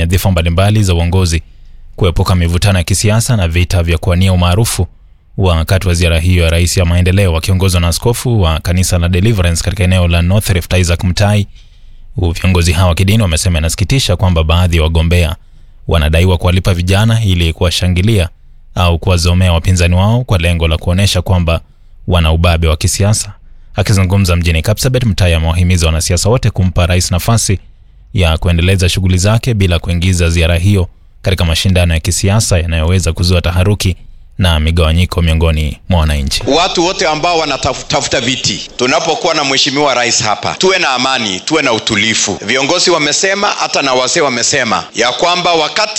nyadhifa mbalimbali za uongozi kuepuka mivutano ya kisiasa na vita vya kuwania umaarufu wakati wa ziara hiyo ya rais ya maendeleo wakiongozwa na askofu wa kanisa la Deliverance katika eneo la North Rift Isaac Mutai. Viongozi hawa wa kidini wamesema inasikitisha kwamba baadhi ya wagombea wanadaiwa kuwalipa vijana ili kuwashangilia au kuwazomea wapinzani wao kwa lengo la kuonyesha kwamba wana ubabe wa kisiasa. Akizungumza mjini Kapsabet, Mutai amewahimiza wanasiasa wote kumpa rais nafasi ya kuendeleza shughuli zake bila kuingiza ziara hiyo katika mashindano ya kisiasa yanayoweza kuzua taharuki na migawanyiko miongoni mwa wananchi. Watu wote ambao wanatafuta viti, tunapokuwa na mheshimiwa rais hapa, tuwe na amani, tuwe na utulivu. Viongozi wamesema, hata na wazee wamesema ya kwamba wakati